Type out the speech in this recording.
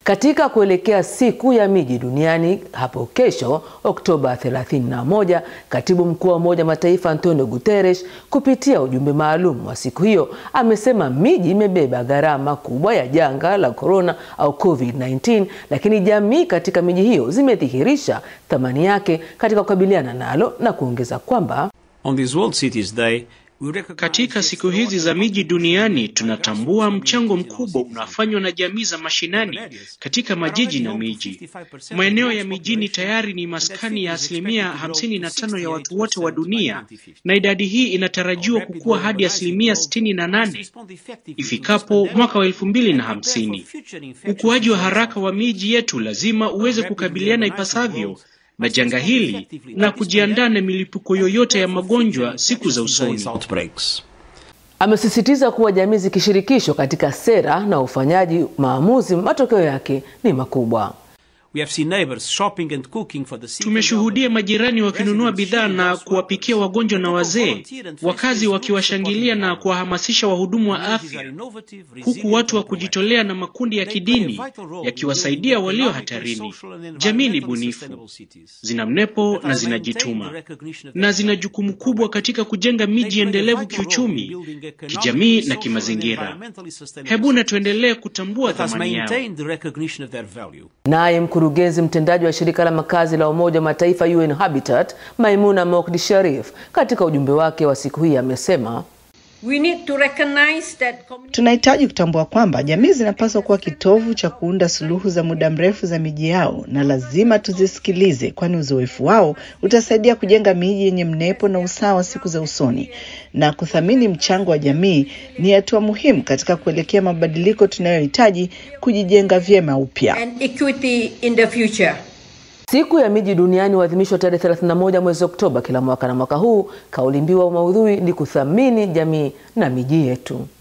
Katika kuelekea siku ya miji duniani hapo kesho Oktoba 31, katibu mkuu wa Umoja wa Mataifa Antonio Guterres kupitia ujumbe maalum wa siku hiyo amesema miji imebeba gharama kubwa ya janga la korona au COVID-19, lakini jamii katika miji hiyo zimedhihirisha thamani yake katika kukabiliana nalo na kuongeza kwamba On this World Cities Day, katika siku hizi za miji duniani tunatambua mchango mkubwa unafanywa na jamii za mashinani katika majiji na miji. Maeneo ya mijini tayari ni maskani ya asilimia 55 ya watu wote wa dunia, na idadi hii inatarajiwa kukua hadi asilimia 68 ifikapo mwaka wa elfu mbili na hamsini. Ukuaji wa haraka wa miji yetu lazima uweze kukabiliana ipasavyo na janga hili na kujiandaa na milipuko yoyote ya magonjwa siku za usoni. Amesisitiza kuwa jamii zikishirikishwa katika sera na ufanyaji maamuzi, matokeo yake ni makubwa. we have seen neighbors shopping and cooking for the sick. Tumeshuhudia majirani wakinunua bidhaa na kuwapikia wagonjwa na wazee, wakazi wakiwashangilia na kuwahamasisha wahudumu wa afya, huku watu wa kujitolea na makundi ya kidini yakiwasaidia walio hatarini. Jamii ni bunifu, zina mnepo na zinajituma, na zina jukumu kubwa katika kujenga miji endelevu kiuchumi, kijamii na kimazingira. Hebu na tuendelee kutambua thamani yao. Naye mkurugenzi mtendaji wa shirika la makazi la Umoja wa Mataifa UN Habitat, Maimuna Mokdi Sharif, katika ujumbe wake wa siku hii amesema We need to recognize that Tunahitaji kutambua kwamba jamii zinapaswa kuwa kitovu cha kuunda suluhu za muda mrefu za miji yao, na lazima tuzisikilize, kwani uzoefu wao utasaidia kujenga miji yenye mnepo na usawa siku za usoni. Na kuthamini mchango wa jamii ni hatua muhimu katika kuelekea mabadiliko tunayohitaji kujijenga vyema upya. and equity in the future. Siku ya miji duniani huadhimishwa tarehe 31 mwezi Oktoba kila mwaka, na mwaka huu kauli mbiu wa maudhui ni kuthamini jamii na miji yetu.